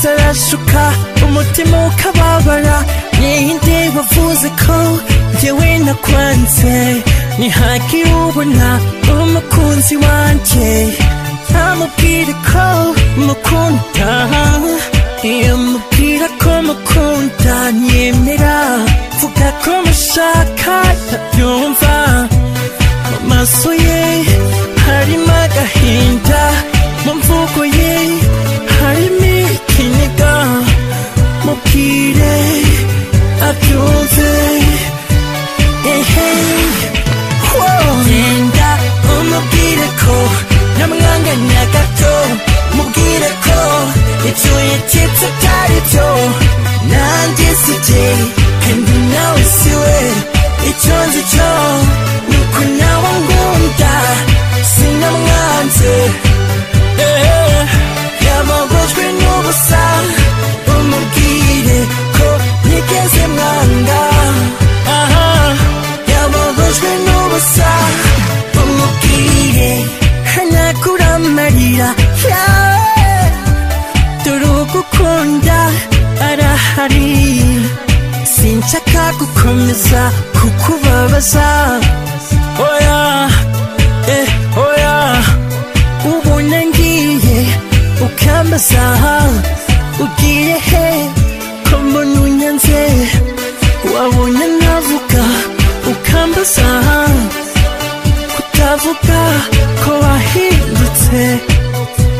urasuka umutima ukababara ninde wavuze ko yewe nakwanze ntihagire ubona umukunzi wanjye amubwire ko mukunda iyo mubwira ko mukunda nyemera vuga ko mushaka ntabyumva mu maso ye harimo agahinda mu mvugo ye harimo ikiniga mubwire abyumve ehe Wow. genda umubwire ko namwanganya gato mubwire ko ibyo yaketse atari byo nanjye sije kandi nawe siwe icyo nzi cyo ni uko nawe ngunda sinamwanze Eh, yababajwe n'ubusa umubwire ko ntigeze mwanga Aha, yababajwe n'ubusa umubwire hanagura amarira yawe dore ugukunda arahari sinshaka gukomeza kukubabaza oya eh oya ubona ngiye ukambaza ugiye he ko mbona unyanze wabona navuga ukambaza kutavuga ko wahindutse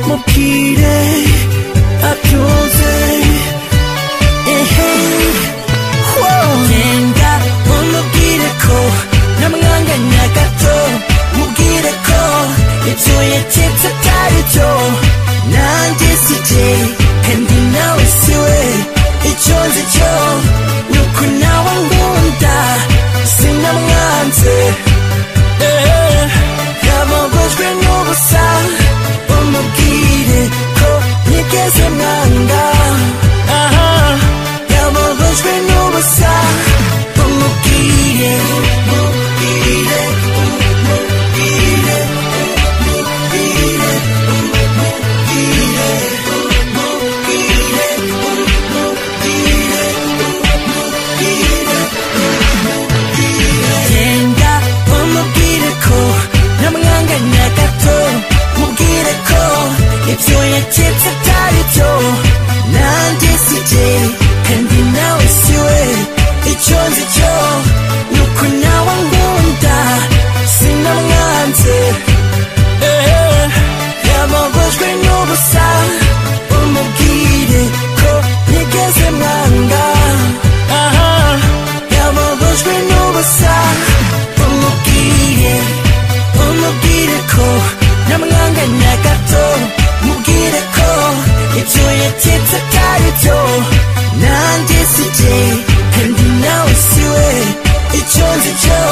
mubwire abyumve ehe wow. genda umubwire ko namwanganya gato mubwire ko ibyo yaketse atari byo nanjye sije kandi nawe siwe icyo nzi cyo ni uko nawe ngunda sinamwanze Eh, yababajwe n'ubusa umubwire ko ntigeze mwanga aha yababajwe n'ubusa umubwire umubwire umubwire umubwire umubwire umubwire umubwire umubwire genda umubwire ko namwanganya gato mubwire ko ibyo yaketse atari byo nanjye sije kandi nawe siwe icyo nzi cyo ni uko nawe ngunda sinamwanze Eh, yababajwe n'ubusa umubwire ko ntigeze mwanga aha yababajwe n'ubusa umubwire umubwire ko namwanganya gato mubwire ko ibyo yaketse atari byo nanjye sije kandi nawe siwe icyo nzi cyo